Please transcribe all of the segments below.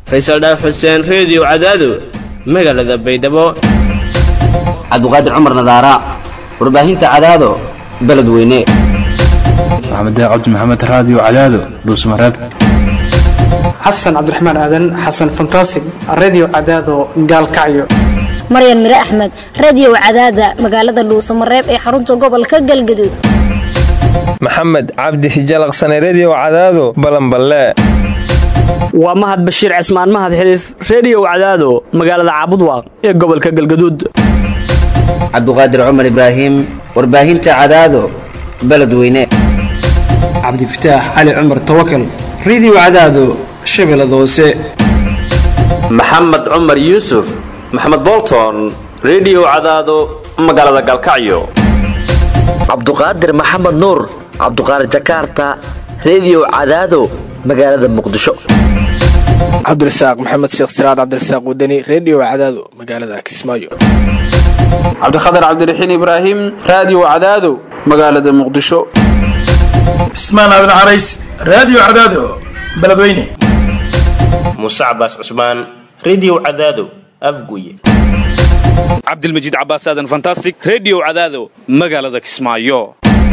faysal dhaaf xuseen reediyo cadaado magaalada baydhabo cabdiqaadir cumar nadaara warbaahinta cadaado beledweyne maxamed cabdi maxamed raadiyo cadaado dhuusmareeb xasan cabdiraxmaan aadan xasan fantasig redio cadaado gaalkacyo maryan mire axmed radio cadaada magaalada dhuusamareeb ee xarunta gobolka galgaduud maxamed cabdi hijalaqsane redio cadaado balanballe waa mahad bashiir cismaan mahad xiliif reediyo cadaado magaalada caabudwaaq ee gobolka galgaduud cabdiqaadir cumar ibraahim warbaahinta cadaado beledweyne cabdifataax cali cumar tawakal redio cadaado shabeellada hoose maxamed cumar yuusuf maxamed bolton redio cadaado magaalada galkacyo cabduqaadir maxamed nuur cabduqaadir jakaarta redio cadaado magaalada muqdisho cabdirasaaq maxamed sheekh siraad cabdirasaaq wadani redio cadaado magaalada kismaayo cabdikhatar cabdiraxiin ibraahim raadiyo cadaado magaalada muqdisho cismaan aadan carays raadiyo cadaado beledweyne muuse cabaas cusmaan redio cadaado afguye cabdilmajiid cabaas aadan fantastic redio cadaado magaalada kismaayo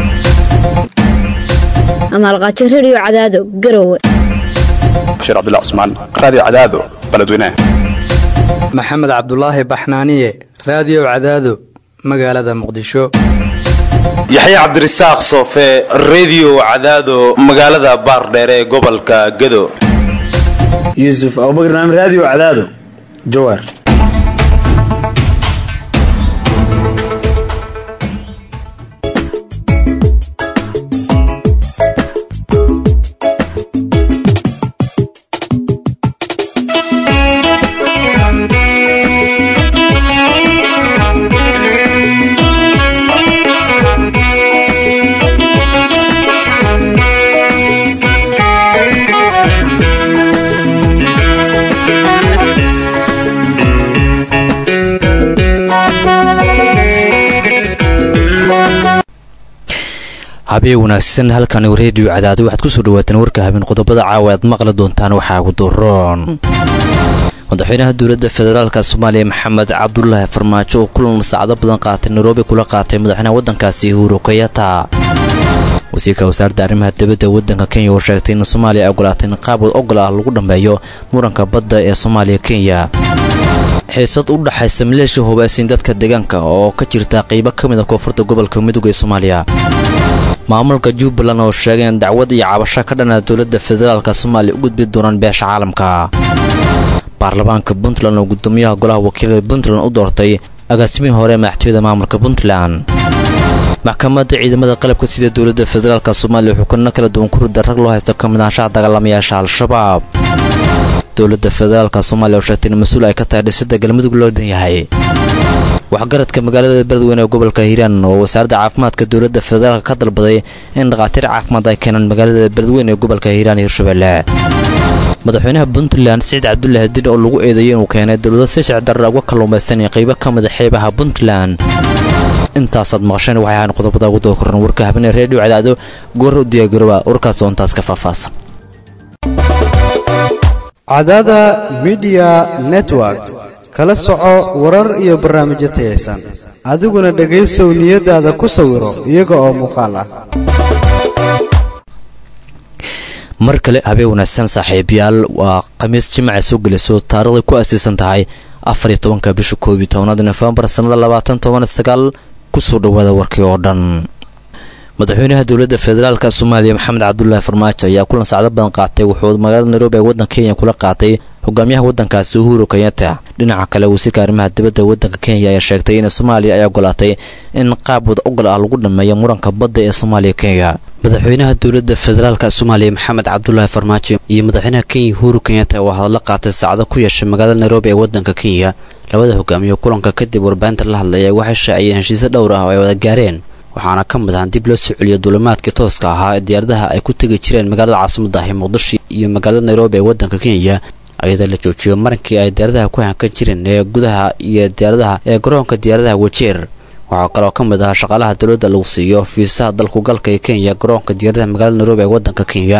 amaalqaajo redio cadaado garowe bashiir cabdullah cusmaan raadiyo cadaado beledweyne maxamed cabdulaahi baxnaaniye raadiyo cadaado magaalada muqdisho yaxya cabdirasaaq soofe redio cadaado magaalada baardheere ee gobolka gado yuusuf abubakar naam raadiyo cadaado jawaar habeen wanaagsan halkani reediyo cadaado waxaad kusoo dhawaataan warka habeen qodobada caawa aad maqli doontaan waxaa ugu doroon madaxweynaha dowladda federaalka soomaaliya maxamed cabdulaahi farmaajo oo kulan saacado badan qaatay nairobi kula qaatay madaxweynaha waddankaasi uhuru kayata wasiirka wasaaradda arrimaha dibadda waddanka kenya oo sheegtay in soomaaliya ay ogolaatay in qaabad ogol ah lagu dhammeeyo muranka badda ee soomaaliya kenya xiisad u dhaxaysa maleeshiya hubaysiin dadka deegaanka oo ka jirta qaybo ka mid a koonfurta gobolka midooga ee soomaaliya maamulka jubbaland oo sheegay in dacwad iyo cabasho ka dhana dowladda federaalka soomaaliya u gudbi doonaan beesha caalamka baarlamaanka puntland oo gudoomiyaha golaha wakiilada puntland u doortay agaasimihii hore ee madaxtooyada maamulka puntland maxkamadda ciidamada qalabka sida dowladda federaalk soomaaliya xukunno kala duwan ku rida rag loo haysto ka mid ahaanshaha dagaalamayaasha al-shabaab dowladda federaalka soomaaliya oo sheegtay in mas-uul ay ka tahay dhisidda galmudug loo dhan yahay waxgaradka magaalada beledweyne ee gobolka hiiraan oo wasaaradda caafimaadka dowladda federaalka ka dalbaday in dhakhaatiir caafimaad ay keenaan magaalada beledweyne ee gobolka hiiraan iyo hirshabelle madaxweynaha puntland siciid cabdulaahi din oo lagu eedeeyay inuu keenay dowlado si shicdarra uga kalluumaystanaya qaybo ka mida xeebaha puntland intaasaad maqasheen waxay ahaan qodobada ugu dookoran warka habeenee reediyo cadaado goor u diyaagaroba warkaas oo intaas ka faahfaahsan cadaada midiya network kala soco warar iyo barnaamijyo tayaysan adiguna dhegaysow niyadaada ku sawiro iyaga oo muuqaal ah mar kale habeen wanaagsan saaxiibayaal waa khamiis jimacay soo gelayso taarikhday ku aasaysan tahay afar iyo tobanka bisha koob iyo tobanaad nofembar sannada labaatan toban sagaal kusoo dhawaada warkii oo dhan madaxweynaha dowladda federaalka soomaaliya maxamed cabdulaahi farmaajo ayaa kulan sacdo badan qaatay wuxuu magaalada nairobi ee waddanka kenya kula qaatay hogaamiyaha waddankaasi uhuru kenyatta dhinaca kale wasiirka arrimaha dibadda waddanka kenya ayaa sheegtay in soomaaliya ay ogolaatay in qaab wada ogol ah lagu dhammeeyo muranka badda ee soomaaliya kenya madaxweynaha dowladda federaalka soomaaliya maxamed cabdulaahi farmaajo iyo madaxweynaha kenya uhuru kenyatta oo hadallo qaatay saacado ku yeeshay magaalada nairobi ee waddanka kenya labada hogaamiye kulanka kadib warbaahinta la hadlaya waxay shaaciyeen heshiisyo dhowr ah oo ay wada gaareen waxaana ka mid ahaan dib loo soo celiyo duulimaadkii tooska ahaa ee diyaaradaha ay ku tegi jireen magaalada caasimadda ah ee muqdisho iyo magaalada nairobi ee waddanka kenya ayadoo la joojiyo marankii ay diyaaradaha ku hankan jireen ee gudaha iyo diyaaradaha ee garoonka diyaaradaha wajeer waxaa kaloo ka mid ahaa shaqaalaha dowladda lagu siiyo fiisaha dalku galka ee kenya garoonka diyaaradaha magaalada nairobi ee waddanka kenya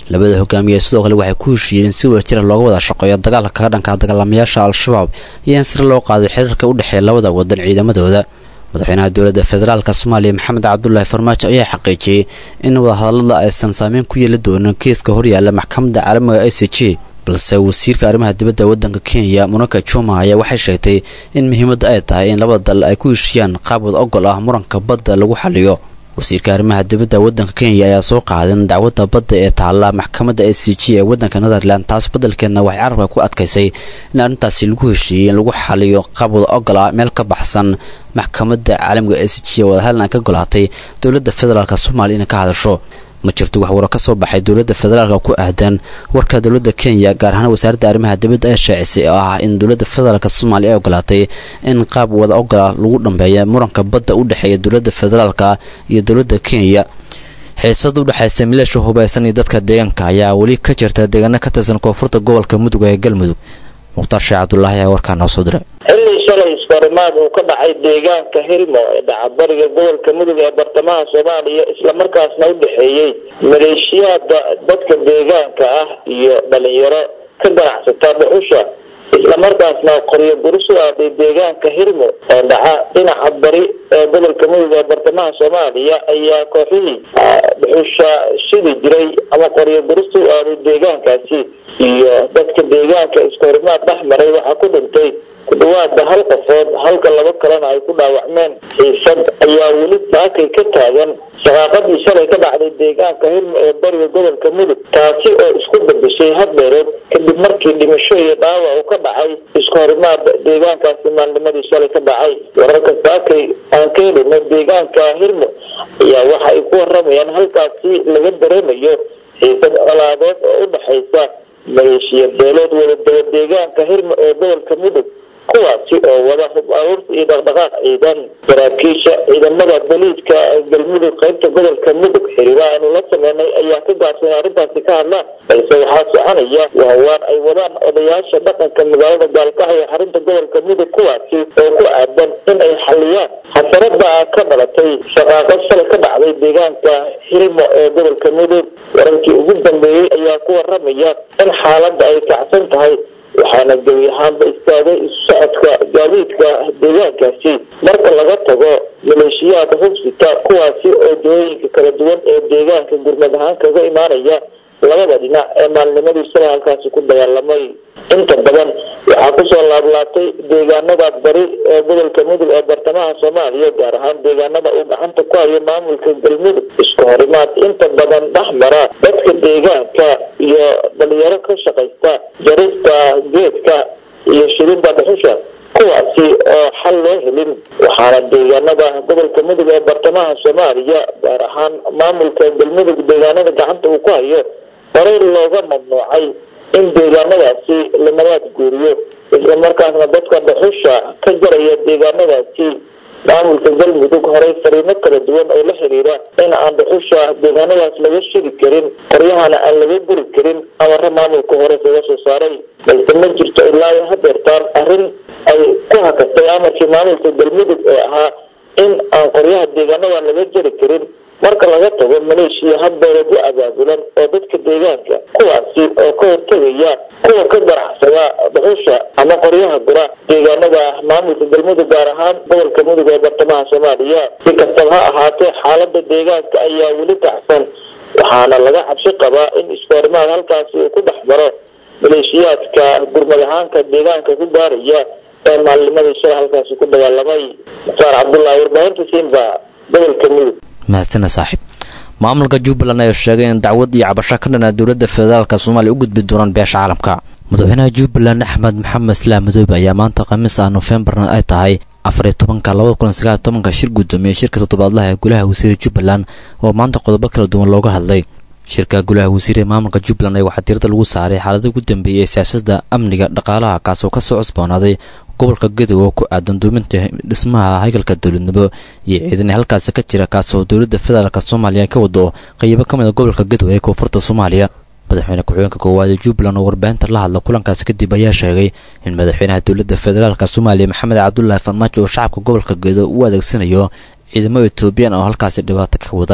labada hogaamiye sidoo kale waxay ku heshiiyeen in si wadajira looga wada shaqeeyo dagaalka kaga dhanka dagaalamayaasha al-shabaab iyo in sir loo qaaday xiriirka u dhexeeya labada wadan ciidamadooda madaxweynaha dowladda federaalk soomaaliya maxamed cabdulaahi farmaajo ayaa xaqiijiyey in wadahadalada aysan saameyn ku yeeli doonin kiiska horyaala maxkamadda caalamiga i c g balse wasiirka arrimaha dibadda waddanka kenya munaka juma ayaa waxay sheegtay in muhiimadda ay tahay in labada dal ay ku heshiiyaan qaab wada ogol ah muranka badda lagu xaliyo wasiirka arrimaha dibadda waddanka kenya ayaa soo qaadan dacwadda badda ee taalla maxkamadda a c g ee waddanka netherland taas beddelkeedna waxay carabka ku adkaysay in arrintaasi lagu heshiiyey in lagu xaliyo qaab wada ogol ah meel ka baxsan maxkamadda caalamiga a c g ee wadahadlan ka golaatay dowladda federaalk soomaaliya inay ka hadasho ma jirto wax waro ka soo baxay dowladda federaalka ku aadan warka dowladda kenya gaar ahaan wasaaradda arrimaha dibadda ee shaacisay oo ah in dowladda federaalk soomaaliya ay ogolaatay in qaab wada ogola lagu dhambeeya muranka badda u dhexeeya dowladda federaalka iyo dowladda kenya xiisada udhexaysa mileesha hubaysan iyo dadka deegaanka ayaa weli ka jirta deegaano ka tirsan koonfurta gobolka mudug ee galmudug mukhtaar sheekh cabdulaahi ayaa warkaa noo soo diray xilli shalay iskahorimaad uu ka dhacay deegaanka hilmo ee dhacabariga gobolka mudug ee bartamaha soomaaliya islamarkaasna u dhexeeyey maleeshiyaada dadka deegaanka ah iyo dhalinyaro ka ganacsata dhuxusha islamarkaasna qoryo guris u aaday deegaanka hilmo oo dhaca dhinaca bari ee gobolka mudug ee bartamaha soomaaliya ayaa kooxihii dhuxusha shidi jiray ama qoryo guris u aaday deegaankaasi iyo dadka deegaanka iskahorimaad dhex maray waxaa ku dhintay ku dhawaada hal qofood halka laba kalena ay ku dhaawacmeen xiisad ayaa weli saakay ka taagan shaqaaqadii shalay ka dhacday deegaanka hilmo ee bariga gobolka mudug taasi oo isku bedeshay hadbeereed kadib markii dhimasho iyo dhaawac uu ka dhacay isku horimaad deegaankaasi maalnimadii shalay ka dhacay wararka saakay aan ka helino deegaanka hilmo ayaa waxa ay ku waramayaan halkaasi laga dareemayo xiisad colaadeed oo u dhexaysa maleeshiya beelood wadadaba deegaanka hilmo ee gobolka mudug kuwaasi oo wada hub aruurta iyo dhaqdhaqaaq ciidan saraakiisha ciidamada boliidka galmudug qaybta gobolka mudug xiriira aanu la sameynay ayaa ka gaabsan arrintaasi ka hadlaan balse waxaa soconaya wahawaan ay wadaan odayaasha dhaqanka magaalada gaalkacyo ee xarunta gobolka mudug kuwaasi oo ku aadan in ay xaliyaan xasarada ka dhalatay shaqaaqad shalay ka dhacday deegaanka hilmo ee gobolka mudug wararkii ugu dambeeyey ayaa ku waramaya in xaaladda ay kacsan tahay waxaana gebi ahaanba istaagay isu socodka gaadiidka deegaankaasi marka laga tago maleeshiyaada hubsita kuwaasi oo dooyinka kala duwan ee deegaanka gurmad ahaan kaga imaanaya labada dhinac ee maalnimadii shalay halkaasi ku dagaalamay inta badan waxaa kusoo laablaabtay deegaanada bari ee gobolka mudug ee bartamaha soomaaliya gaar ahaan deegaanada uu gacanta ku hayo maamulka galmudug isku horimaad inta badan dhex mara dadka deegaanka iyo dhalinyaro ka shaqaysta jarista geedka iyo shidida dhuxusha kuwaasi oo xal loo helin waxaana deegaanada gobolka mudug ee bartamaha soomaaliya gaar ahaan maamulka galmudug deegaanada gacanta uu ku hayo horey looga mamnuucay in deegaanadaasi la nabaad guuriyo islamarkaasna dadka dhuxusha ka jaraya deegaanadaasi maamulka galmudug horey fariimo kala duwan oo la xiriira in aan dhuxusha deegaanadaas laga shidi karin qoryahana aan laga guri karin amaro maamulka hore kaga soo saaray balse ma jirto ilaa iyo hadeertaan arrin ay ku hakatay amarkii maamulka galmudug ee ahaa in aan qoryaha deegaanada laga jari karin marka laga tago maleeshiya hadbeereed u abaabulan oo dadka deegaanka kuwaasi oo ka hortegaya kuwa ka ganacsada dhuxusha ama qoryaha gura deegaanada maamulka galmudug gaar ahaan gobolka mudug ee bartamaha soomaaliya si kastaba ha ahaatee xaalada deegaanka ayaa weli kacsan waxaana laga cabsi qabaa in iskoorimaad halkaasi uu ku dhex maro maleeshiyaadka gurmad ahaanka deegaanka ku gaaraya ee maalnimadii shalay halkaasi ku dagaalamay mukhtaar cabdullaahi warbaahinta simba gobolka mudug mahadsana saaxiib maamulka jubbaland ayaa sheegay in dacwad iyo cabasho ka dhanaa dowladda federaalka soomaaliya u gudbi doonaan beesha caalamka madaxweynaha jubbaland axmed maxamed islaam madoobe ayaa maanta khamiis ah noofembarna ay tahay afariyo tobanka labada kun sagaal tobanka shir guddoomiye shirka toddobaadlaha ee golaha wasiire jubbaland oo maanta qodobo kala duwan looga hadlay shirka golaha wasiire ee maamulka jubbaland ayaa waxaa diirada lagu saaray xaalada ugu dambeeyay ee siyaasadda amniga dhaqaalaha kaasoo kasoo cusboonaaday gobolka gadow oo ku aadan duuminta dhismaha haygalka dowladnimo iyo ciidan halkaasi ka jira kaasoo dowladda federaalk soomaaliya ay ka wado qaybo ka mid a gobolka gadow ee koonfurta soomaaliya madaxweyne ku-xigeenka koowaad ee jubbaland oo warbaahinta la hadla kulankaasi kadib ayaa sheegay in madaxweynaha dowladda federaalk soomaaliya maxamed cabdulaahi farmaajo oo shacabka gobolka gadow u adeegsanayo ciidamo etoobiyaan oo halkaasi dhibaato ka wada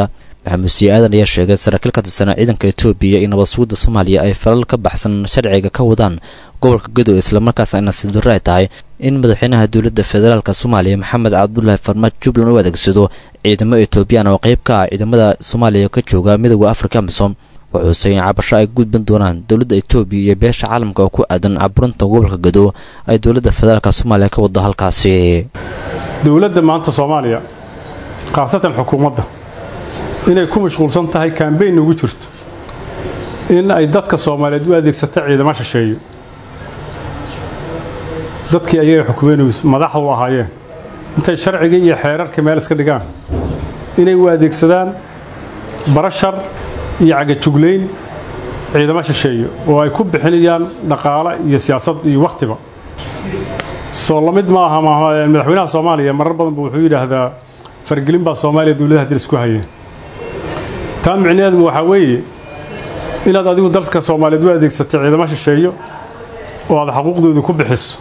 maxamuud sii aadan ayaa sheegay saraakiil ka tirsanaa ciidanka etoobiya iyo nabad sugidda soomaaliya ay falal ka baxsan sharciga ka wadaan gobolka gadow islamarkaasna ay nasiib darro ay tahay in madaxweynaha dowladda federaalka soomaaliya maxamed cabdulaahi farmaajo jubbaland u adeegsado ciidamo etoobiyaan oo qayb ka ah ciidamada soomaaliya ka jooga midooda afrika amisom wuxuuse in cabasho ay gudban doonaan dowladda etoobiya iyo beesha caalamka oo ku aadan caburinta gobolka gadow ay dowladda federaalka soomaaliya ka wado halkaasi dowladda maanta soomaaliya khaasatan xukuumadda inay ku mashquulsan tahay kambeyn ugu jirto in ay dadka soomaaliyeed u adeegsato ciidamo shisheeyo dadkii ayay xukumeen madaxda u ahaayeen intay sharciga iyo xeerarka meel iska dhigaan inay u adeegsadaan barashar iyo cagajuglayn ciidamo shisheeyo oo ay ku bixinayaan dhaqaale iyo siyaasad iyo wakhtiba soo lamid ma aha madaxweynaha soomaaliya marar badan buu wuxuu yidhaahdaa fargelin baa soomaaliya dowladaha dil isku hayeen taa micnaheedu waxaa weeye inaad adigu dalka soomaaliyeed u adeegsatay ciidamo shisheeyo oo aad xuquuqdooda ku bixiso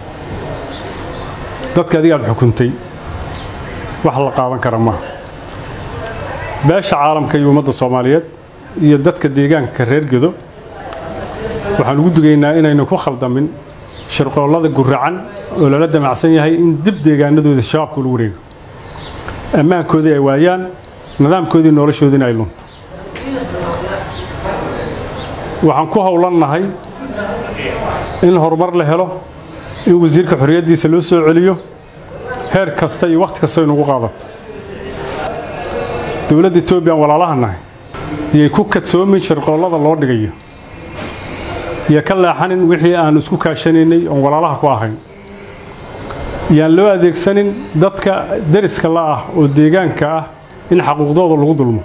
dadka adiga aad xukuntay wax la qaadan kara maaha beesha caalamka iyo ummadda soomaaliyeed iyo dadka deegaanka reer gedo waxaan ugu dugaynaa inaynu ku khaldamin shirqoollada guracan oo lala damacsan yahay in dib deegaanadooda shabaabka lagu wareego ammaankoodii ay waayaan nidaamkoodii noloshoodiina ay lunto waxaan ku howlannahay in horumar la helo in wasiirka xorriyaddiisa loo soo celiyo heer kasta iyo wakhti kasta inugu qaadato dowladda etoobiya aan walaalaha nahay iyay ku kadsoomin shirqoollada loo dhigayo iyo ka leexanin wixii aan isku kaashanaynay oon walaalaha ku ahayn yaan loo adeegsanin dadka deriska la ah oo deegaanka ah in xaquuqdooda lagu dulmo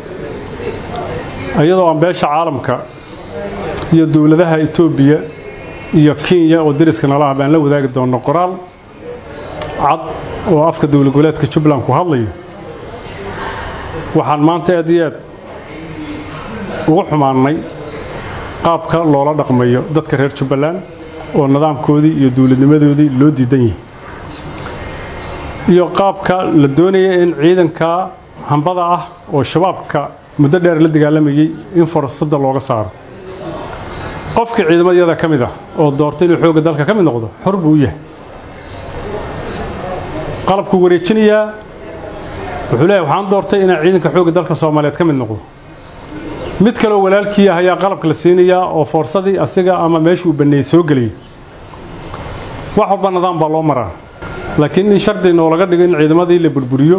iyadoo aan beesha caalamka iyo dowladaha etoobiya iyo kenya oo deriska nala ah baan la wadaagi doonno qoraal cad oo afka dowlad goboleedka jubbaland ku hadlayo waxaan maanta aad iyo aad ugu xumaannay qaabka loola dhaqmayo dadka reer jubbaland oo nidaamkoodii iyo dowladnimadoodii loo diidan yahay iyo qaabka la doonaya in ciidanka hambada ah oo shabaabka muddo dheer la dagaalamayay in fursadda looga saaro qofkii ciidamadayada ka mid ah oo doortay inuu xoogga dalka ka mid noqdo xor buu u yahay qalabkuu wareejinayaa wuxuu leeyahay waxaan doortay inaan ciidanka xoogga dalka soomaaliyeed ka mid noqdo mid kaleoo walaalkii ah ayaa qalabka la siinayaa oo foorsadii asiga ama meeshuu banneeyey soo geliyay wax walba nidaam baa loo maraa laakiin in shardi noolaga dhigo in ciidamadii la burburiyo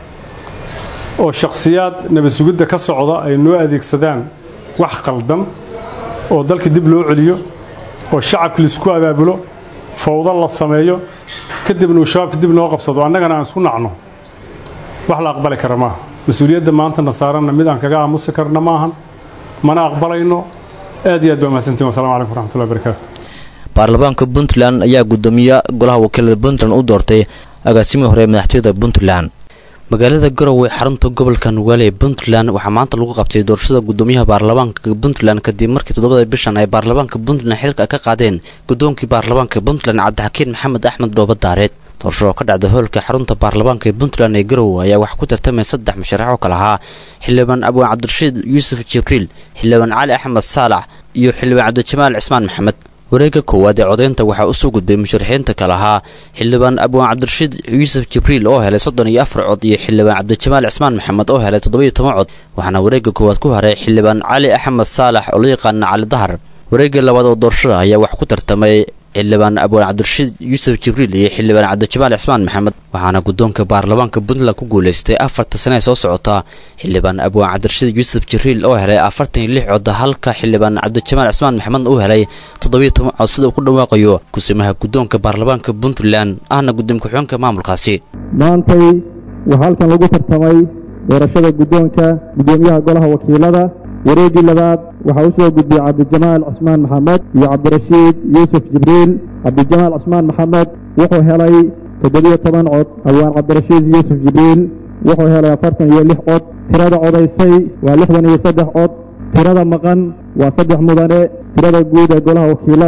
oo shakhsiyaad nabad sugidda ka socda ay noo adeegsadaan wax qaldan oo dalka dib loo celiyo oo shacabka laisku abaabulo fawdo la sameeyo kadibna uu shabaabka dib noo qabsado annagana aan isku nacno wax la aqbali kara maaha mas-uuliyadda maantana saaranna mid aan kaga aamusi karna maahan mana aqbalayno aad iyo aad baa mahadsantiin wasalamu calaykum waraxmatullahi barakaatu baarlamaanka puntland ayaa gudoomiye golaha wakiilada puntland u doortay agaasimihii hore ee madaxtooyada puntland magaalada garowe xarunta gobolka nugaale ee puntland waxaa maanta lagu qabtay doorashada gudoomiyaha baarlamaanka puntland kadib markii toddobada bishan ay baarlamaanka puntland xilka ka qaadeen gudoonkii baarlamaanka puntland cabdixakiin maxamed axmed dhooba daareed doorasho oo ka dhacda hoolka xarunta baarlamaanka ee puntland ee garowe ayaa waxaa ku tartamay saddex musharax oo kale ahaa xildhibaan abwaan cabdirashiid yuusuf jibriil xildhibaan cali axmed saalax iyo xildhibaan cabdijamaal cismaan maxamed wareegga koowaad ee codaynta waxaa usoo gudbay musharaxiinta kale ahaa xildhibaan abwaan cabdirashiid yuusuf jibriil oo helay soddon iyo afar cod iyo xildhibaan cabdijamaal cismaan maxamed oo helay toddoba iyo toban cod waxaana wareegga koowaad ku haray xildhibaan cali axmed saalax oo la yaqaana cali dahar wareegga labaad oo doorashada ayaa wax ku tartamay xildhibaan abwaan cabdirashiid yuusuf jibriil iyo xildhibaan cabdijamaal cismaan maxamed waxaana guddoonka baarlamaanka puntland ku guulaystay afarta sane ee soo socota xildhibaan abwaan cabdirashiid yuusuf jibriil oo helay afartan iyo lix cod halka xildhibaan cabdijamaal cismaan maxamed uu helay toddobiyo toban cod sida uu ku dhawaaqayo kusimaha guddoonka baarlamaanka puntland ahna gudoomiye ku-xigeenka maamulkaasi maantay waxaa halkan lagu tartamay doorashada guddoonka guddoomiyaha golaha wakiilada wareeggii labaad waxaa u soo gudbiyey cabdijamaal cismaan maxamed iyo cabdirashiid yuusuf jibriil cabdijamaal cismaan maxamed wuxuu helay toddobiyo toban cod abwaan cabdirashiid yuusuf jibriil wuxuu helay afartan iyo lix cod tirada codaysay waa lixdan iyo saddex cod tirada maqan waa saddex mudane tirada guud ee golaha wakiilada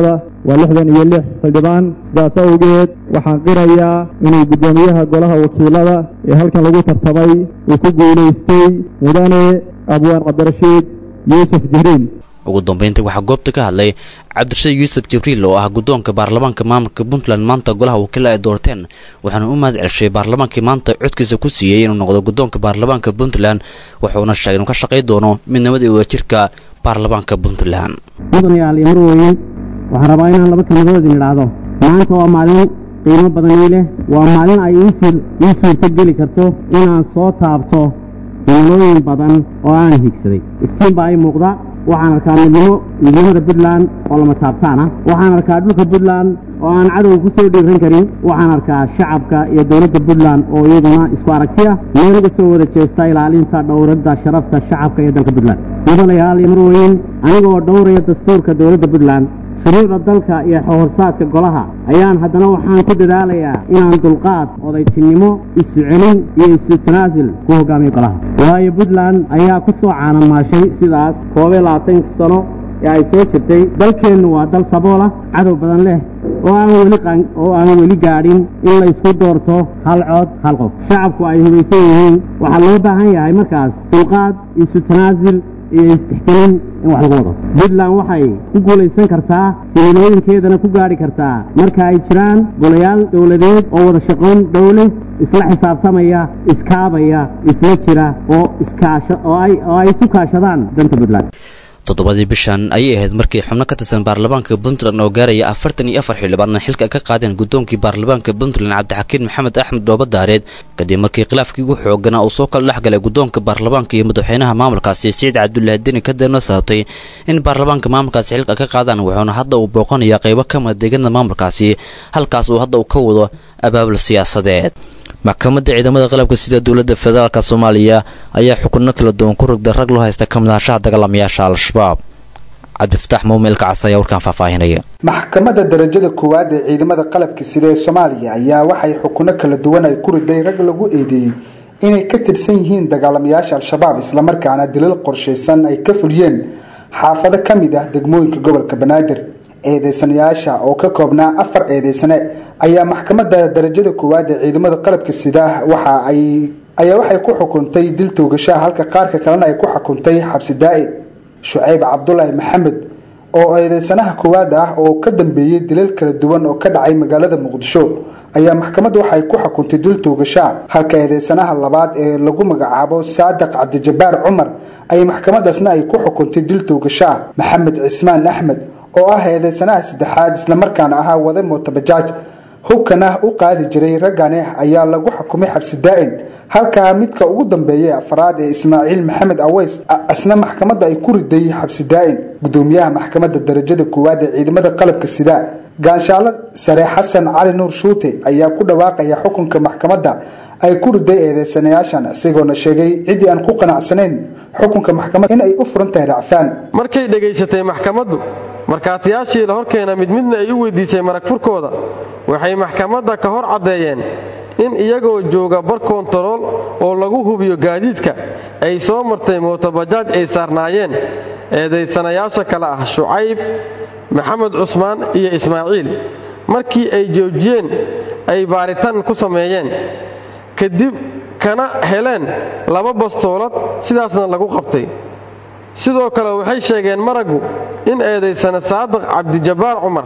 waa lixdan iyo lix xildhibaan sidaas awgeed waxaan qirayaa inuu guddoomiyaha golaha wakiilada ee halkan lagu tartamay uu ku guulaystay mudane abwaan cabdirashiid yuusuf jihriil ugu dambeyntii waxaa goobta ka hadlay cabdirashiid yuusuf jibriil oo ah guddoonka baarlamaanka maamulka puntland maanta golaha wakiila ay doorteen waxaana u mahad celshay baarlamaankii maanta codkiisa ku siiyey inuu noqdo guddoonka baarlamaanka puntland wuxuuna sheegay inuu ka shaqay doono midnimada iyo wadajirka baarlamaanka puntland mudanayaal iyo marweye waxaan rabaa inaan laba kelmadood idin idhaahdo maanta waa maalin qiimo badan ii leh waa maalin ay ii suurto geli karto inaan soo taabto himilooyin badan oo aan higsaday iftiin baa ii muuqda waxaan arkaa midnimo midnimada puntland oo lama taabtaan ah waxaan arkaa dhulka puntland oo aan cadowga ku soo dhiiran karin waxaan arkaa shacabka iyo dowladda puntland oo iyaduna isku aragti ah meel uga soo wada jeesta ilaalinta dhowradda sharafta shacabka iyo dalka puntland mudanayaal iyo marweyn anigoo dhowraya dastuurka dowladda puntland shuruucda dalka iyo horsaadka golaha ayaan haddana waxaan ku dadaalayaa inaan dulqaad odaytinimo isu celin iyo isu tanaasul ku hogaamiyo golaha waayo puntland ayaa ku soo caanamaashay sidaas koobiyo labaatanka sano ee ay soo jirtay dalkeennu waa dal sabool ah cadow badan leh oo aan weli oo aan weli gaadhin in la isku doorto hal cod hal qof shacabku ay hubaysan yihiin waxaa loo baahan yahay markaas dulqaad isu tanaasul iyo istixkelin in wax lagu wado puntland waxay ku guulaysan kartaa himilooyinkeedana ku gaadhi kartaa marka ay jiraan golayaal dowladeed oo wada shaqoon dhow leh isla xisaabtamaya iskaabaya isla jira oo iskaasha oo ay oo ay isu kaashadaan danta puntland toddobadii bishan ayay ahayd markii xubno ka tirsan baarlamaanka puntland oo gaaraya afartan iyo afar xildhibaan xilka ka qaadeen guddoonkii baarlamaanka puntland cabdixakiin maxamed axmed dhooba daareed kadib markii khilaafkii ugu xooganaa uu soo kala dhex galay guddoonka baarlamaanka iyo madaxweynaha maamulkaasi siciid cabdulaahi deni kadibna sababtay in baarlamaanka maamulkaasi xilka ka qaadaan wuxuuna hadda uu booqanayaa qaybo ka mida deegaanada maamulkaasi halkaas uu hadda uu ka wado abaabul siyaasadeed maxkamadda ciidamada qalabka sida dowladda federaalk soomaaliya ayaa xukunno kala duwan ku rogday rag loo haysta ka midahashaha dagaalamayaasha al-shabaab cabdifataax muumeelka cas ayaa warkaan faahfaahinaya maxkamadda darajada koowaad ee ciidamada qalabka sida ee soomaaliya ayaa waxay xukuno kala duwan ay ku riday rag lagu eedeeyey inay ka tirsan yihiin dagaalamayaasha al-shabaab islamarkaana dilal qorshaysan ay ka fuliyeen xaafado ka mid ah degmooyinka gobolka banaadir eedeysanayaasha oo ka koobnaa afar eedeysane ayaa maxkamadda darajada koowaad ee ciidamada qalabka sida waxa ay ayaa waxay ku xukuntay dil toogashaha halka qaarka kalena ay ku xukuntay xabsi daa-i shucayb cabdulaahi maxamed oo eedeysanaha koowaad ah oo ka dambeeyey dilal kala duwan oo ka dhacay magaalada muqdisho ayaa maxkamadda waxay ku xukuntay dil toogashaha halka eedeysanaha labaad ee lagu magacaabo saadiq cabdijabaar cumar ay maxkamadaasna ay ku xukuntay dil toogashaha maxamed cismaan axmed oo ah eedeysanaha saddexaad islamarkaana ahaa wada mootabajaaj hubkana u qaadi jiray raggani ayaa lagu xukumay xabsi daa-in halkaa midka ugu dambeeya afraad ee ismaaciil maxamed aweys asna maxkamadda ay ku riday xabsi daa-in gudoomiyaha maxkamadda darajada koowaad ee ciidamada qalabka sida gaanshaalo sare xasan cali nuur shuute ayaa ku dhawaaqaya xukunka maxkamadda ay ku riday eedeysanayaashan isagoona sheegay ciddii aan ku qanacsanayn xukunka maxkamadda in ay u furan tahay racfaan markay dhegaysatay maxkamaddu markhaatiyaashii la horkeena mid midna ay u weydiisay marag furkooda waxay maxkamadda ka hor caddeeyeen in iyagoo jooga bar koontarool oo lagu hubiyo gaadiidka ay soo martay mootobajaaj ay saarnaayeen eedaysanayaasha kale ah shucayb maxamed cusmaan iyo ismaaciil markii ay joojiyeen ay baaritaan ku sameeyeen kadib kana heleen laba bastoolad sidaasna lagu qabtay sidoo kale waxay sheegeen maraggu in eedaysane saadiq cabdijabaar cumar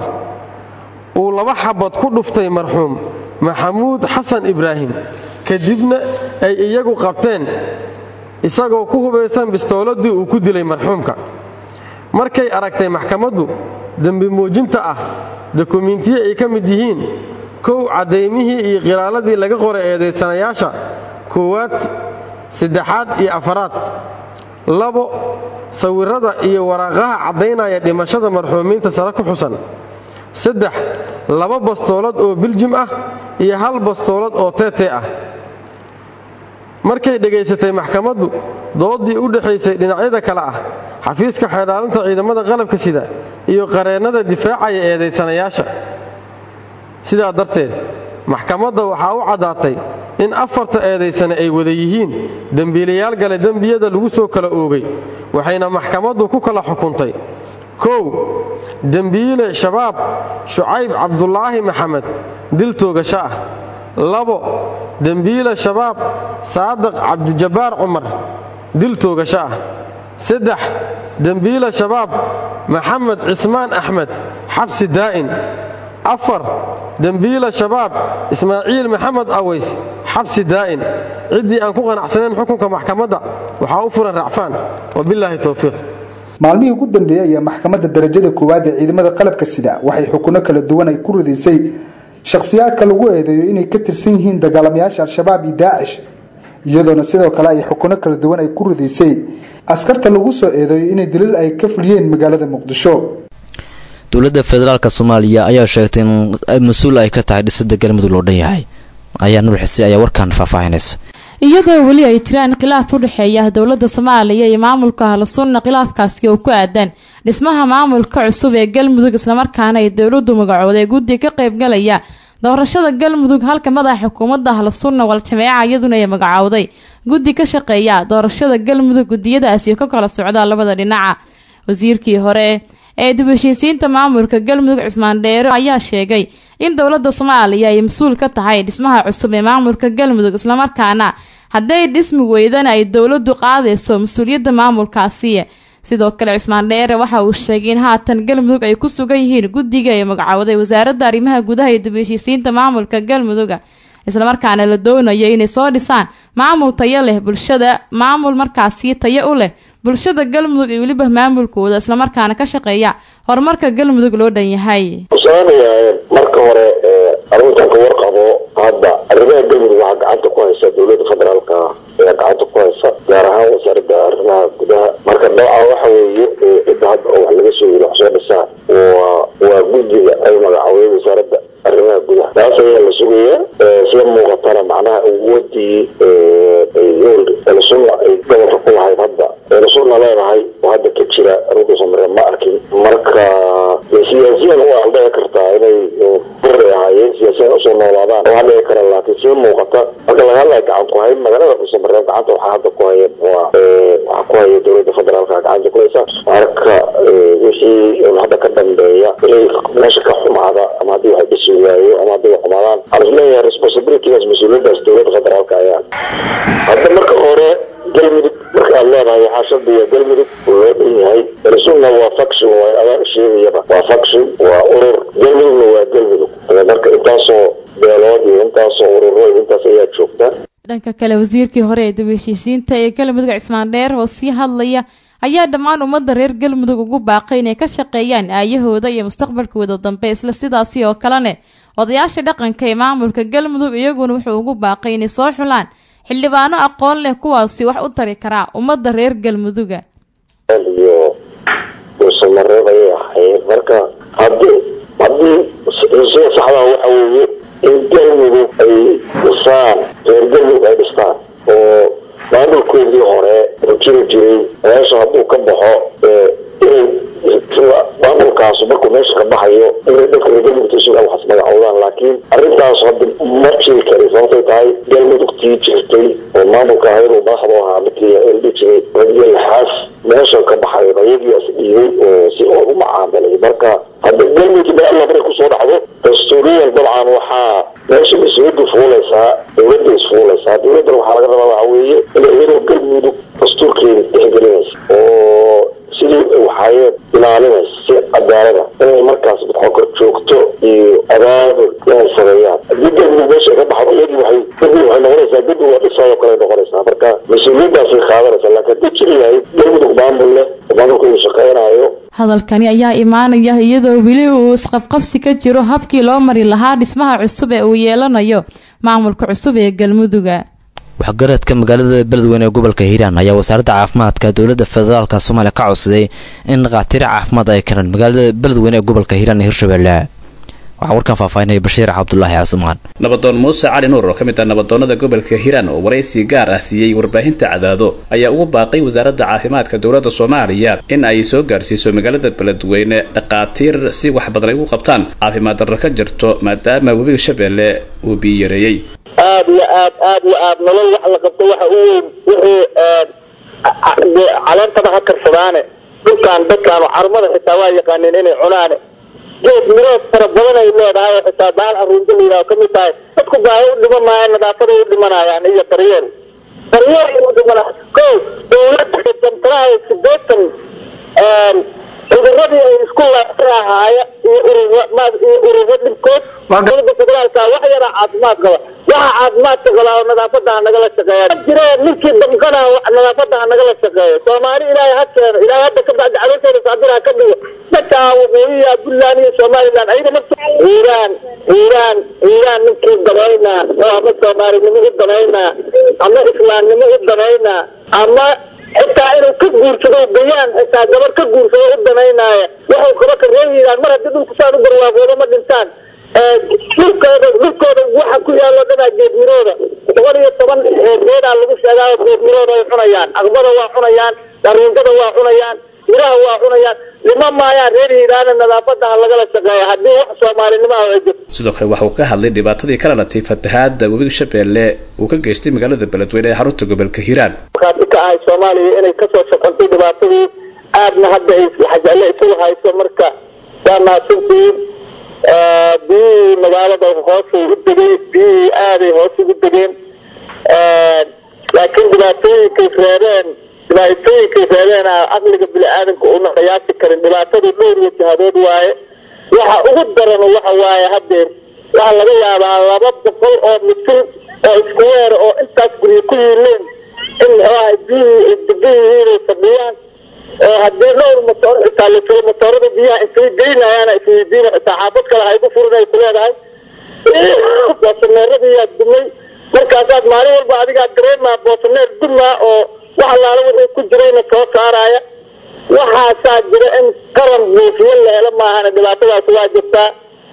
uu laba xabad ku dhuftay marxuum maxamuud xasan ibraahim kadibna ay iyagu qabteen isagoo ku hubaysan bistooladii uu ku dilay marxuumka markay aragtay maxkamaddu dembi muujinta ah dokumiintiyi ay ka mid yihiin kow caddaymihii iyo qiraaladii laga qoray eedaysanayaasha koowaad saddexaad iyo afaraad labo sawirrada iyo waraaqaha caddaynaya dhimashada marxuumiinta sare ku xusan saddex laba bastoolad oo biljim ah iyo hal bastoolad oo teetee ah markay dhegaysatay maxkamaddu doodii u dhexaysay dhinacyada kale ah xafiiska xeedhaalinta ciidamada qalabka sida iyo qareennada difaacaya eedaysanayaasha sidaa darteed maxkamadda waxaa u caddaatay in afarta eedaysane ay wada yihiin dembiilayaal gale dembiyada lagu soo kala oogay waxayna maxkamaddu ku kala xukuntay kow dembiile shabaab shucayb cabdulaahi maxamed dil toogasho ah labo dembiile shabaab saadiq cabdijabbaar cumar dil toogasho ah saddex dembiile shabaab maxamed cismaan axmed xabsi daa'in afar dembiile shabaab ismaaciil maxamed aways xabsi daa'in ciddii aan ku qanacsanayn xukunka maxkamadda waxaa u furan racfaan wabilaahi towfiiq maalmihii ugu dambeeyey ayaa maxkamadda darajada koowaad ee ciidamada qalabka sida waxay xukuno kala duwan ay ku ridaysay shakhsiyaadka lagu eedeeyo inay ka tirsan yihiin dagaalamayaasha al-shabaab iyo daacish iyadoona sidoo kale ay xukuno kala duwan ay ku ridaysay askarta lagu soo eedeeyo inay daliil ay ka fuliyeen magaalada muqdisho dowladda federaalk soomaaliya ayaa sheegtay in mas-uul ay ka tahay dhisada galmudug loo dhan yahay ayaa nur xise ayaa warkan faahfaahinaysa iyadoo weli ay jiraan khilaaf u dhexeeya dowladda soomaaliya iyo maamulka ahlu sunna khilaafkaasi oo ku aadan dhismaha maamulka cusub ee galmudug islamarkaana ay dowladdu magacooday guddi ka qaybgalaya doorashada galmudug halka madaxa xukuumadda ahlu sunna wal-jameeca iyaduna ay magacowday guddi ka shaqeeya doorashada galmudug gudiyadaasi ka kala socda labada dhinaca wasiirkii hore ee dib heshiisiinta maamulka galmudug cismaan dheere ayaa sheegay in dowladda soomaaliya ay mas-uul ka tahay dhismaha cusub ee maamulka galmudug islamarkaana hadday dhismi weydana ay dowladdu qaadayso mas-uuliyadda maamulkaasi sidoo kale cismaan dheere waxa uu sheegay in haatan galmudug ay ku sugan yihiin guddiga ay magacowday wasaaradda arrimaha gudaha iyo dib heshiisiinta maamulka galmuduga islamarkaana la doonayo inay soo dhisaan maamul tayo leh bulshada maamul markaasi tayo u leh bulshada galmudug iyo weliba maamulkooda islamarkaana ka shaqeeya horumarka galmudug loo dhan yahay usaanayaa marka hore arrintan ka warqabo hadda arrimaha galmudug waxaa gacanta ku haysa dowladda federaalka ayaa gacanta ku haysa gaar ahaan wasaaradda arrimaha gudaha marka nooca waxa weeye cidda hadda oo wax laga soo yiri wax soo dhisaa waa waa guddiga ay magacowday wasaaradda arrimaha gudaha taas ayaa la sugayaa sida muuqatana macnaha awoodii eelasunna ay gobolka ku lahayd hadda eelasunna leedahay oo hadda ka jira runta samare ma arkin marka siyaasiyan waa dhici kartaa inay buri ahaayeen siyaasiyan usoo noolaadaan waa dhici kara laakiin sida muuqata marka laga hadlaya gacan ku hayn magaalada dhuusamareeb gacanta waxaa hadda ku haya waa waxaa ku haya dowladda federaalka gacanta ku haysa marka wixii hadda ka dambeeya inay meesha ka xumaada ama haddii wax dhisi waayo ama haddii wax xumaadaan waxaan isleeyahay responsibilitygaas mas-uuliyadaas dowladda federaalka ayaa hadda marka hore galmudug marka aad leedahay waxaa shardiga galmudug oo loo dhan yahay rasulna waa faction waa adaa sheegayaba waa faction waa urur galmudugna waa galmudug marka intaasoo beelood iyo intaasoo ururo iyo intaas ayaa joogta dhanka kale wasiirkii hore ee dib heshiisiinta ee galmudug cismaan dheer oo sii hadlaya ayaa dhammaan ummadda reer galmudug ugu baaqay inay ka shaqeeyaan aayahooda iyo mustaqbalkooda dambe isla sidaasi oo kalene odayaasha dhaqanka ee maamulka galmudug iyaguna wuxuu ugu baaqay inay soo xulaan xildhibaano aqoon leh kuwaasi wax u tari karaa ummadda reer galmuduga iyo dhuusamareeb ayay ahayd marka haddii haddii sida saxdaa waxa weeye in galmudug ay dhisaan reer galmudug ay dhistaan oo maamulkoodii hore oo jiri jiray meesha hadduu ka baxo inay maamulkaasu markuu meesha ka baxayo inay dadka reer galmudug isuga waxas magacowdaan laakiin arrintaas hadda ma jiri kari sababtay tahay galmudugtii jirtay oo maamulka ahayd oo madaxda ahaa midkii eldhi jiray radiyo laxaas meesha ka baxayo ayagii is dhiibay oo si oo u macaamilay marka hadda galmudug ba alla maray kusoo dhacdo dastuuriyan dabcan waxaa meesha mas-uuliyadda fuulaysaa dowladda isfuulaysaa dowladdan waxaa laga rabaa waxa weeye inay iyadoo galmudug dastuurkeeda tixgelinaysa oo sidii waxaayeen ilaalinaysa si cadaalada inay markaas midxokor joogto iyo abaabul inay sameeyaan haddii galmudug meesha ka baxdo iyagii waxay galmudug waxay noqonaysaa galmudug waa dhisayoo kale noqonaysaa marka mas-uuliyaddaasay qaadanaysaa laakiin haddii jiri yahay galmudug maamul leh oo maamulka uu shaqeynayo hadalkani ayaa imaanaya iyadoo weli uu isqabqabsi ka jiro habkii loo mari lahaa dhismaha cusub ee uu yeelanayo maamulka cusub ee galmuduga waxgaradka magaalada beledweyne ee gobolka hiiraan ayaa wasaaradda caafimaadka dowladda federaalk soomaaliya ka codsaday in dhakhaatiir caafimaad ay karaan magaalada beledweyne ee gobolka hiiraan ee hirshabelle waxaa warkan faahfaahinaya bashiir cabdulaahi casumaan nabadoon muuse cali nuur oo ka mid ah nabadoonnada gobolka hiiraan oo waraysi gaar ah siiyey warbaahinta cadaado ayaa ugu baaqay wasaaradda caafimaadka dowladda soomaaliya in ay soo gaarsiiso magaalada beledweyne dhakhaatiir si wax badan ay ugu qabtaan caafimaad darro ka jirto maadaama webiga shabeelle uu biyo yareeyey aad iyo aad aad iyo aad nolol wax la qabto waxa u weyn wixii caleentaba ha karsadaane dhulkaan dadkaan carmada xitaa waa yaqaaneen inay cunaan geed mirood fara badan ay leedahay oo xitaa baal aruunta la yidhaho kamid tahay dadku baahi u dhiman maayaan nadaafaday u dhimanayaan iyo daryeel daryeel u dhimana ko dowladda damtaraha sideetan cuduradii ay isku lahaaya iyo ururo iyo ururo dhibkood dowladda federaalka wax yara caafimaad qaba waxa caafimaadka qaba oo nadaafada ha nagala shaqeeya jire ninkii damqana nadaafada ha nagala shaqeeyo soomaali ilaahay ha keeno ilaahay hadda ka bacdi caloosheeda saabir ha ka dhigo dadka waqooyiya puntland iyo somaliland ayada ma iiraan iiraan iiraan ninkii danaynaa oo ama soomaalinimo u danaynaa ama islaamnimo u danaynaa ama xitaa inuu ka guursado gayaan xitaa gabar ka guursado u danaynaayo waxay kaba ka reeyihiin mar haddii dhulku saan u barwaaqoodo ma dhintaan dhulkooda dhulkooda waxa ku yaalo dhanaa geedmirooda toban iyo toban geedaa lagu sheegaayo geedmirooda ay cunayaan aqbada waa cunayaan dariintada waa cunayaan miraha waa cunayaan lima maayaan reer hiiraana nadaafada ha lagala shaqeeya haddii wax soomaalinimo ah ay jirto sidoo kale waxa uu ka hadlay dhibaatadii ka dhalatay fatahaada webiga shabeelle uu ka geystay magaalada beledweyne ee xarunta gobolka hiiraan markaasi ka ahay soomaaliya inay kasoo shaqantay dhibaatadii aadna hadda ay xajaale isugu hayso marka waa mahadsantihiin biyihii magaalada hoosay u degay biyihii aaday hoos ugu degeen laakiin dhibaatooyinkay reebeen dhibaatooyinkay reebeen aqliga bini-aadanka una qiyaasi karin dhibaatadu dhowr iyo jihadood waaye waxa ugu daran waxa waaye hadeer waxaa laga yaabaa laba boqol oo mitir oo isku weer oo intaas guryo ku yiileen in muxuaha biyihii ay degan yihiin ay fadhiyaan oo haddii dhowr matoor xitaa la jiro matoorada biyaha intay geynayaana isweydiina xitaa xaafad kale haygu furin ay ku leedahay boosaneeradiyaa dumay markaasaad maalin walba adigaa dareemaa boosaneer dumaa oo wax allaala wixii ku jirayna soo saaraya waxaasaa jira in qaran buufiyo la helo maahana dhibaatadaas waa jirtaa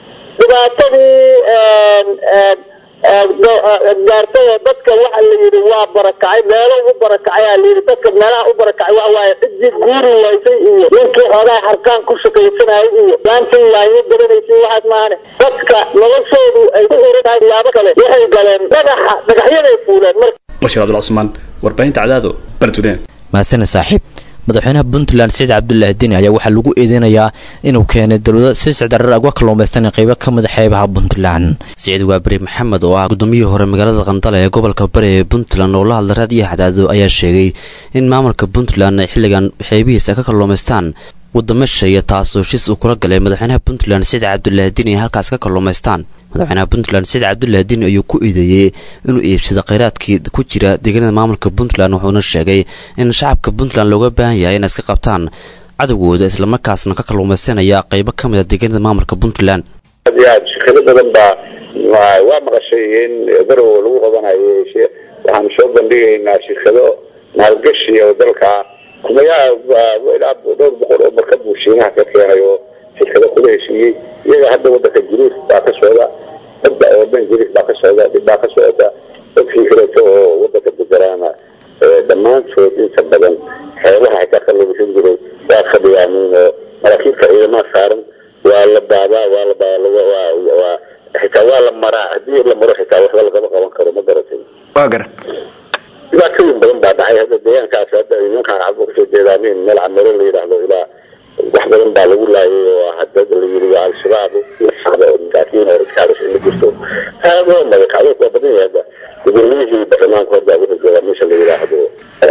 dhibaatadii gaartay oo dadka waxa la yidhi waa barakacay meelo u barakacay aa layidhi dadka meelaha u barakacay waxa waaye ciddii guuri waysay iyo ninkii xoogaa harkaan ku shaqaysanayay iyo gaantii yaanyo gadanaysay waxaas maahane dadka noloshoodu ay ku xiran tahay siyaabo kale waxay galeen dhagaxa dhagaxyaday fuuleen marka bashir cabdul cusmaan warbaahinta cadaado beledweyne mahadsane saaxiib madaxweynaha puntland siciid cabdulaahi deni ayaa waxaa lagu eedeynayaa inuu keenay dowlada si sicdarar agwa kalluumaystan qeybo ka mid a xeebaha puntland siciid waaberi maxamed oo ah gudoomiyihii hore magaalada qandale ee gobolka bari ee puntland oo la hadla raadiyo xadaado ayaa sheegay in maamulka puntland ay xilligan xeebihiisa ka kalluumaystaan wadamo sheeya taasoo shis uu kula galay madaxweynaha puntland siciid cabdulaahi deni ay halkaas ka kalluumaystaan madaxweynaha puntland siciid cabdulaahi deni ayuu ku eedeeyey inuu iibsado kheyraadkii ku jira deegaanada maamulka puntland wuxuuna sheegay in shacabka puntland looga baahan yahay inay iska qabtaan cadowgooda islamarkaasna ka kalluumaysanaya qeybo ka mid a deegaanada maamulka puntland aad iyo aad shirkado badan baa waa maqashay in garow lagu qabanayo waxaan soo bandhigaynaa shirkado maalgashi oo dalka kumayaa ilaa dhowr boqol oo markab buu shiinaha ka keenay oo shirkado kula heshiiyey iyaga hadda wadanka jiriif baa ka socda badda oo dhan jiriif baa ka socda dhib baa ka socda dadkii kaleeto oo wadanka degaraana dhammaantood inta badan xeebaha xitaa ka lagusin jiray waa fadhiyaanin oo maraakiibta ciidamaha saaran waa la baadaa waa la waa xitaa waa la maraa haddii la maro xitaa waxba lagama qaban karo ma garatay waa garat dhibaatooyin badan baa dhacay hadda deegaankaas hadda nimankaan cabo kasoo jeedaanin meel camero la yidhaahdo ilaa wax badan baa lagu laayay oo hadda la yiri waa al-shabaab shacba oo masaakiin oo iskaadas ila jirto aad oo magacado waa badan yahay hadda gudoomiyihii baarlamaanka horda wuxuu joogaa meesha la yidhaahdo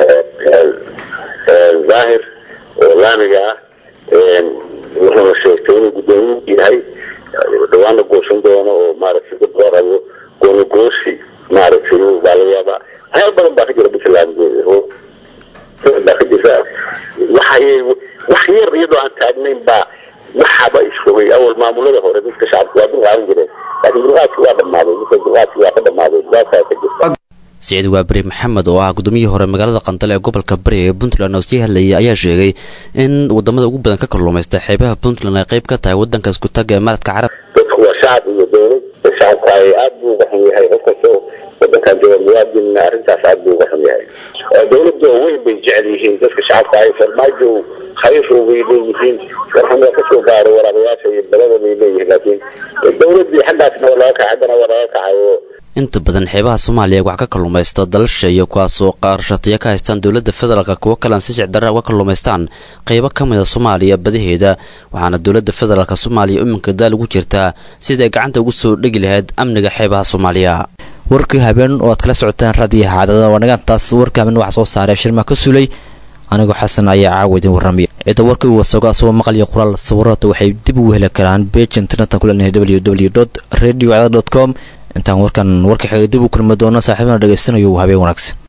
zaahir oo laamiga ah wuxuuna sheegtay inuu gudoomiye yahay dhawaana goosan doono oo maaragtay dad loo rabo gooni goosi maaragtay baa laga yaabaa waxyaal badan baa ka jira puntland baa ka jirta waxay wax yar iyadoo aan taagnayn baa waxaba isfogay awal maamulada hore dadka shacabka waa dulqaadan jireen laakiin dulqaadki waa dhamaaday dadka dulqaadki waa ka dhamaaday dulqaadkaa ka jirta siciid waaberi maxamed oo ah gudoomiyihii hore magaalada qandale ee gobolka bari ee puntland oo sii hadlayay ayaa sheegay in wadamada ugu badan ka kalluumaysta xeebaha puntland ay qayb ka tahay wadanka isku taga ee maradka carab dadku waa shacab iyo dowlad shacabka ay aad buu uga xun yahay qof kastoo wadankan jooga muwaadin arrintaas aad buu uga xun yahay dowladda weyn bay jecel yihiin dadka shacabka ay farmaajo khayr bay leeyihiin warxamada kasoo gaaro waraabayaasha iyo balada bay leeyihiin laakiin dowladii xaggaasna waa laga kacay haddana waa laga kacay oo inta badan xeebaha soomaaliya wax ka kalluumaysta dalasha iyo kuwaasoo qaarashatiya ka haystaan dowladda federaalk kuwo kalean si sicdarra uga kalluumaystaan qaybo ka mid a soomaaliya badaheeda waxaana dowladda federaalk soomaaliya iminka daal ugu jirtaa siday gacanta ugu soo dhegi lahayd amniga xeebaha soomaaliya warkii habeen oo aad kala socotaan raadiyaha cadada waa nagaantaas warka habeen waxaa soo saaray shirma ka sulay anigoo xasan ayaa caawa idin warramaya cidda warkii uu wasago asagoo maqal iyo qoraal sawirada waxay dib ugu heli karaan beej internetka kulenahay w w dot radio com intaan warkan warka xiga dib u kulmi doono saaxiibana dhegaysanayo habeen wanaagsan